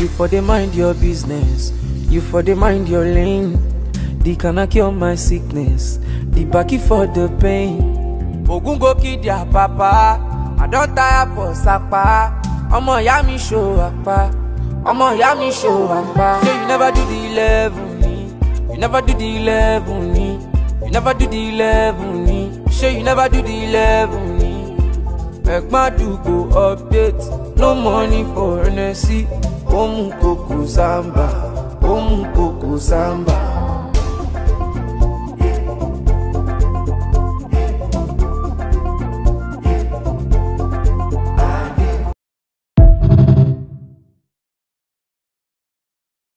You for the mind your business, you for the mind your lane. The cannot cure my sickness, the backy for the pain. Ogun go kill their papa, I don tire for sapa. Ọmọ ìyá mi show apa, ọmọ ìyá mi show apa. Say you never do the eleven ni, you never do the eleven ni, you never do the eleven ni. Say you never do the eleven ni. Ẹ̀gbọ́n àdúgbò update, no money for NSC. Ó mú kókó sámbà, ó mú kókó sámbà.